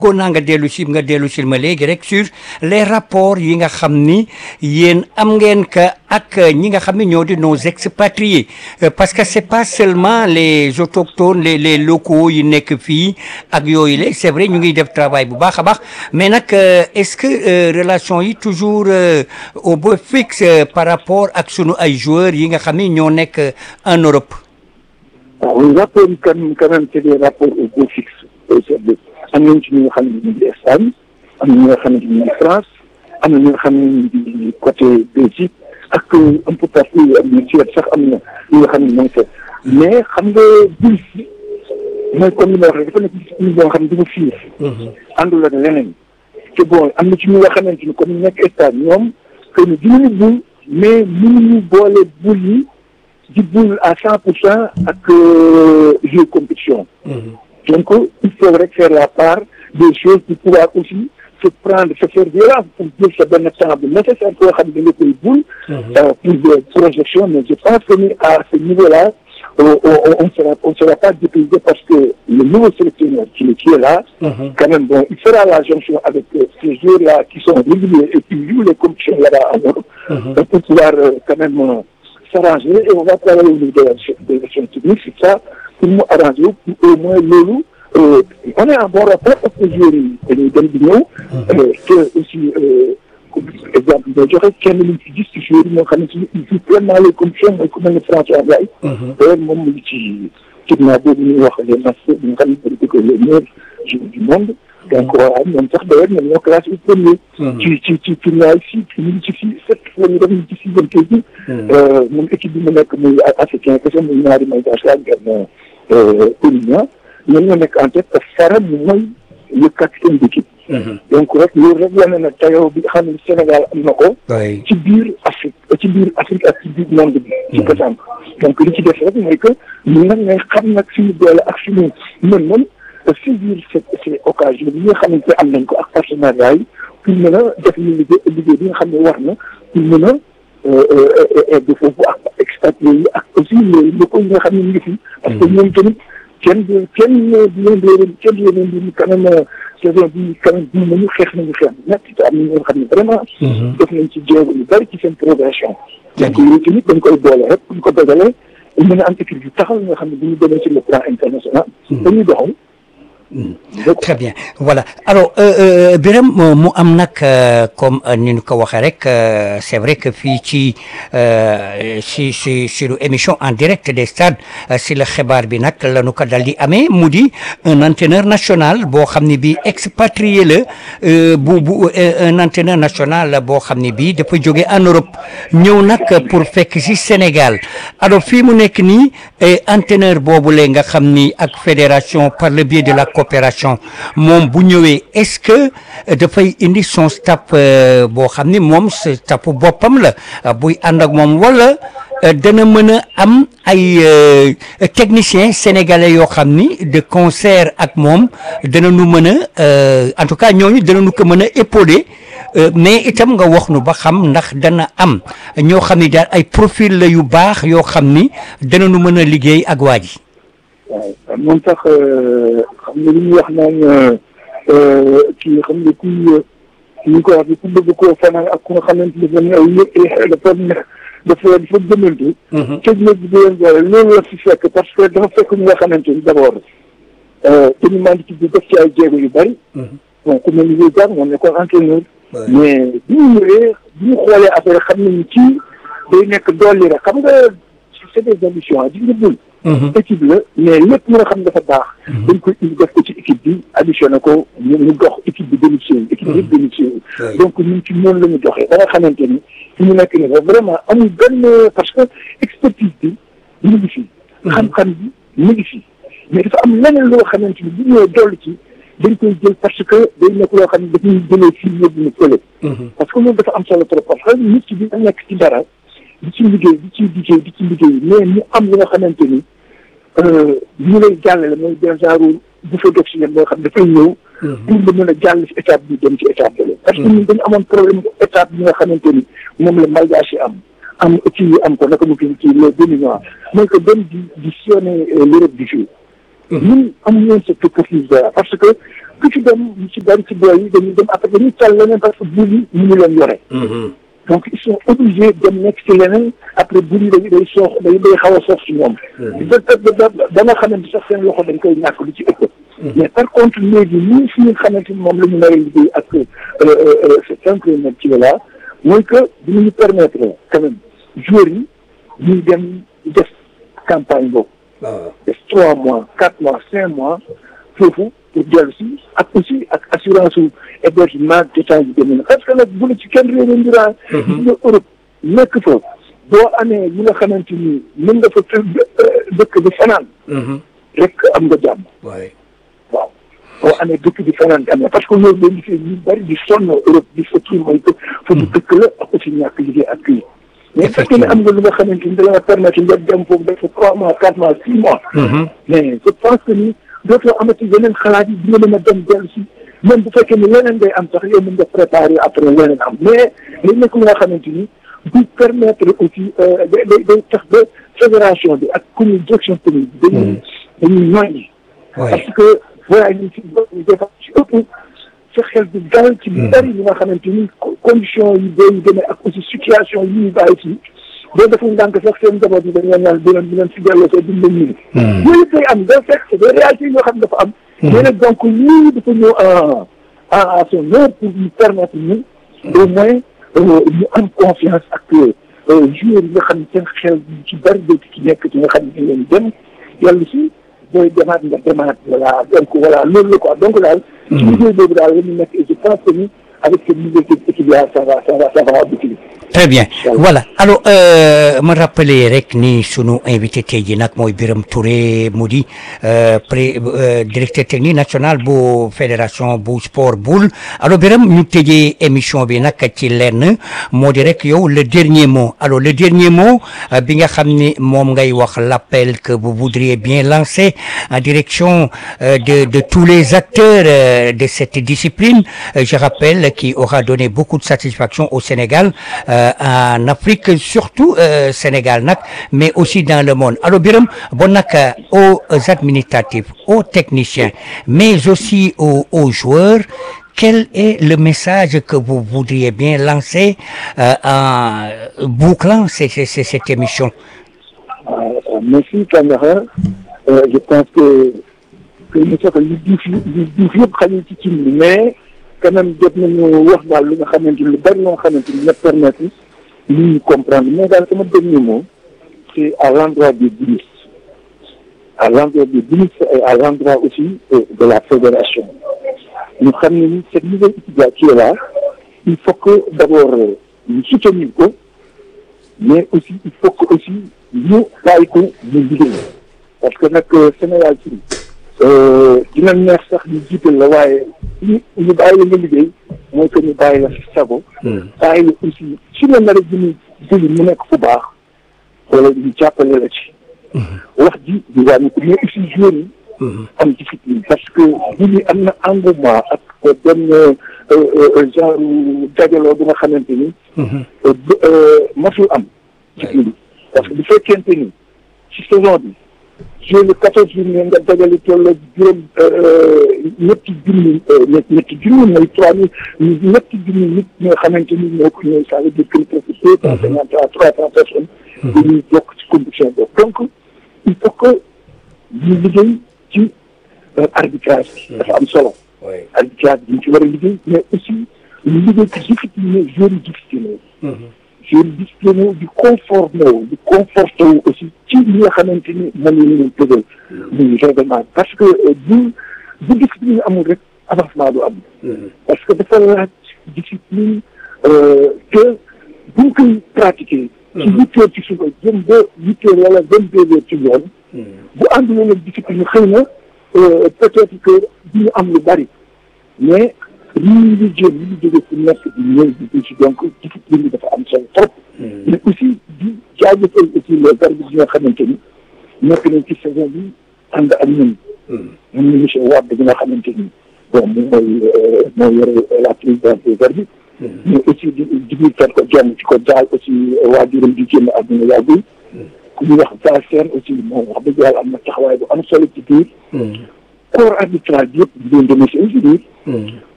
ko naa nga dellu si nga dellu si ma léegi rek sur les rapports yi nga xam ni yéen am ngeen ka ak ñi nga xam ne ñoo di nos expatriés parce que c'est pas seulement les autochtones les les locaux yi nekk fii ak yooyu la c'est vrai ñu ngi def travail bu baax a baax mais nag est-ce que relation yi toujours au beau fixe par rapport ak sunu ay joueurs yi nga xam ne ñoo nekk en Europe. waaw rapport yi quand même quand même c'est des rapports au beau fixe am nañ ci ñi nga xam ne ñu ngi Espagne am na ñi nga xam ne ñu ngi France am na ñi nga xam ne ñu ngi côté Belgique ak un peu partout am na Suède sax am na ñi nga xam ne ñoo ngi fa mais xam nga bul si mooy comme ni ma wax rek dafa nekk discipline boo xam ne dafa fiir àndul ak leneen te bon am na ci ñi nga xamante ni comme nekk Espagne ñoom que ni dinañu bul mais mënuñu boole bul yi di bul à cent pour cent ak jeu compétition donc il faut rek faire la part des choses pour pouvoir aussi se prendre se faire violence pour jël sa benn temps bu nécessaire koo xam ne da nga koy bul pour des projections mais je pense que ni à ce niveau là on sera on sera pas dépaysé parce que le nouveau sélectionneur qui est qui est là quand même bon il fera la jonction avec ces joueurs là qui sont réguliers et qui jouent les compétitions là-bas en Europe pour pouvoir quand même s'arranger et on va travailler au niveau de la gestion technique c'est ça pour mu arranger pour au moins loolu on est en bon rapport parce que joueurs yi dañuy dem di ñëw te aussi exemple boo joxe kenn luñ ci gis ci joueurs yi moo xam ne si il joue pleinement les conditions mooy ku mel ne François Ndiaye d'ailleurs moom mu ngi ci tournoi boobu ñuy wax les masters bi nga xam ne dañ ko les meilleurs joueurs du monde donc voilà ñoom sax d'ailleurs ñoom ñoo classé au premier ci ci ci tournoi yi fii ñu ngi ci fii sept fois ñu def ñu ci sixième kay bi moom équipe bi mu nekk muy africain kese muy ñaari may daas ak benn Pélignan ñoom ñoo nekk en tête te Fara mooy le capitaine d'équipe donc rek loolu rek wane na tayoo bi nga xam ne Sénégal am na ko ci biir Afrique ci biir Afrique ak ci biir monde bi ci pétanque donc li ci def rek mooy que ñun nag ngay xam nag suñu doole ak suñu mën-mën saisir ces ces occasions yi nga xamante am nañ ko ak partenariat yi pour mën a def ñu liggéey liggéey bi nga xam ne war na pour mën a egg foofu ak expatriés yi ak aussi les locaux yi nga xam ne ñu ngi fi parce que ñoom tamit kenn du kenn du leen di kenn du leen di quand même saison bi quand même bii nañu xeex nañu xeex ñett te am na ñoo xam ne vraiment def nañ ci jéego yu bari ci seen progression donc yooyu tamit dañ koy boole rek buñ ko dogalee mën a am équipe yu taxaw nga xam ne bu ñu demee sur le plan international dañuy doxal très bien voilà alors Birame mu am nag comme ni ñu ko waxee rek c'est vrai que fii ci si si sur émission en direct des stades si la xibaar bi nag la ñu ko dal di amee mu di un entraîneur national boo xam ne bii expatrié la bu bu un entraîneur national boo xam ne bii dafa jóge en Europe ñëw nag pour fekk si Sénégal alors fii mu nekk nii entraîneur boobu la nga xam ni ak fédération par le biais de la coopération moom bu ñëwee est-ce que dafay indi son staff boo xam ni moom staff boppam la buy ànd ak moom wala dana mën a am ay techniciens sénégalais yoo xam ni de concert ak moom dana nu mën a en tout cas ñooñu dana nu ko mën a épauler mais itam nga wax nu ba xam ndax dana am ñoo xam ni daal ay profil la yu baax yoo xam ni dana nu mën a liggéey ak waa ji waaw moom sax xam nga li ñuy wax naan kii xam nga kuy ñu ko wax ku bëgg koo fanaan ak ku nga xamante ne dafa dafa dafa dafa gëmantu technique bi di leen boole loolu la fi fekk parce que dafa fekk ñu nga xamante ni d'abord dañu mandité bi def ci ay jéego yu bari bon ku mel ni yooyu jàng moom nekkoon entraîneur mais bi ñu ñëwee bi ñu xoolee affaire xam nañu kii day nekk dolli rek xam nga c'est des ambitions di nga bul équipe la mais lépp lu nga xam dafa baax dañ koy indi def ko ci équipe bi additionné ko ñu ñu dox équipe bi bénéficié équipe bi yëpp bénéficié donc ñun ci noonu la ñu doxee ba nga xamante ni fi ñu nekk ni vraiment amul benn parce que expertise bi mu ngi fi xam-xam bi mu ngi fi mais dafa am leneen loo xamante ni bu ñëwee dolli ci dañ koy jël parce que day nekk loo xam ne dañuy jëlee fii yóbbu ñu fële parce que loolu dafa am solo trop parce que nit ki dina nekk ci dara di ci liggéey di ci liggéey di ci liggéey mais mu am li nga xamante ni ñu lay jàllale mooy des genre bouffée d'oxygène boo xam ne dafay ñëw pour nga mën a jàll ci étape bi dem ci étape bi parce que ñun dañu amoon problème étape bi nga xamante ni moom la malgache yi am am kii yi am ko naka mu kii kii les béninois mooy que dem di di sillonner l'Europe du Sud ñun amuñu woon cette opportunité parce que ku ci dem ñu ci bari ci booy yi dañuy dem après dañuy tal leneen parce que buur yi ñu ngi leen yore donc ils sont obligés dem nekk ci leneen après buur yi day day soox day day xaw a soox ci ñoom da da da nga xamante sax seen loxo dañ koy ñàkk lu ci ëpp mais par contre léegi ñun fi nga xamante ni moom la ñu nar a liggéey ak c'est simplement ci la mooy que dinañu permettre quand même joueurs yi ñuy dem def campagne boobu def trois mois quatre mois cinq mois foofu pour dellu si ak aussi ak assurance su hébergement détail bi demee na parce que nag bu la ci kenn réew ndiraan gis nga Europe nekk fa boo amee yi nga xamante ni mën nga fa dëkk di fanaan rek am nga jàmm waaw boo amee dëkk di fanaan am na parce que loolu leen gisee ñu bari di sonn Europe di fa kii mooy que fa ñu dëkk la ak aussi ñàkk liggéey ak kii mais fekkee ne am nga lu nga xamante ni da la permettre nga dem foofu def fa trois mois quatre mois six mois mais je pense que ni dootoo amati yeneen xalaat yi di nga mën a dem dellu si même bu fekkee ni leneen day am sax yow mën nga préparer après leneen am mais li nekk lu nga xamante ni du permettre aussi day day day tax ba fédération bi ak commune direction commune bi dañuy dañuy ñooñi parce que voyage yi ci ñu defa ci ëpp sa xel du dal ci lu bari li nga xamante ni condition yi booy demee ak aussi situation yi ñuy bàyyi ci boo deful ndànk sax seen njaboot yi dañoo ñaan bu leen bu leen si delloo see duñ leen ñëw. yooyu day am da fekk c'est des réalités yoo xam ne dafa am. mais nag donc lii dafa ñëw en en son heure pour ñu permettre ñu au moins ñu am confiance ak joueurs yi nga xam ne seen xel ci bari dootu ci nekk ci nga xam ne dañ leen dem yàlla si booy demaat nga demaat voilà donc voilà loolu la quoi donc daal. ci liggéey boobu daal la ñu nekk et je pense que ni avec ce niveau équipe là ça va ça va ça va aboutir. très bien voilà alors ma rappelé rek ni sunu invité tey jii nag mooy Birame Touré mu di pré directeur technique national bu fédération bu sport boule alors Birame ñu tëjee émission bi nag ci lenn moo di rek yow le dernier mot alors le dernier mot bi nga xam ni moom ngay wax l'appel que vous voudriez bien lancer en direction de de tous les acteurs de cette discipline je rappelle qui aura donné beaucoup de satisfaction au Sénégal en Afrique surtout Sénégal nag mais aussi dans le monde alors Birame bon nag aux administratifs aux techniciens mais aussi aux aux joueurs quel est le message que vous voudriez bien lancer en bouclant cette émission merci Camara je pense que que ñu soxla li duuf li duuf yëpp xañu ci cin bi mais quand même jot nañu wax daal lu nga xamante ni lu bari loo xamante ni na permettre nit ñi comprendre mais daal sama dernier mot c'est à l'endroit des ministres à l'endroit des ministres et à l'endroit aussi de la fédération ñu xam ne ni cette nouvelle équipe qui est là il faut que d'abord ñu soutenir ko mais aussi il faut que aussi ñu bàyyi ko ñu liggéey parce que nag Sénégal ci dina neex sax ñu jiital la waaye ñu ñu bàyyi la nga liggéey mooy que ñu bàyyi la sago bàyyi la aussi su la nar a jëmi jëli mu nekk fu baax wala ñu jàppale la ci wax ji di wàññi ko mais aussi joueurs yi am discipline parce que bu ñu am na engouement ak benn genre dajaloo bi nga xamante ni masul am ci kii parce que bu fekkente ni ci saison bi joué le quatorze journée nga dajale toll juróom ñetti junni ñetti junni mooy trois mille ñetti junni nit ñi nga xamante ni ñoo ko ñëw ça veut dire que presque deux cent cinquante à trois cent personnes dañuy bokk ci compétition boobu donc il faut que ñu liggéey ci arbitrage bi dafa am solo arbitrage bi ñu ci war a liggéey mais aussi ñu liggéey ci discipliné joueurs yi discipliné joueurs yi discipliné di conformé wu di conforté wu aussi ci li nga xamante ni moom la ñu tëgal muy règlement parce que bu bu discipline amul rek avancement du am parce que dafa laaj discipline que bu ñu koy pratiquer ci huit heures ci suba jëm ba huit heures wala vingt deux heures ci yoon bu ànduloo ak discipline xëy na peut-être que du ñu am lu bari mais lii ñu jëm li ñu jóge fu nekk di ñëw di ci donc discipline bi dafa am solo trop mais aussi di jaajëfal aussi les arbitres yi nga xamante ni nekk nañ ci saison bi ànd ak ñun ñun ñu monsieur Wade bi nga xamante ni bon moom mooy moo yore la présidence des arbitres mais aussi di digul kat ko jonn ci ko jaal aussi waajuram di génn àdduna yàggul ku ñuy wax Valsène aussi moom wax dëgg yàlla am na taxawaay bu am solo ci biir corps arbitral bi yëpp di leen demee si aussi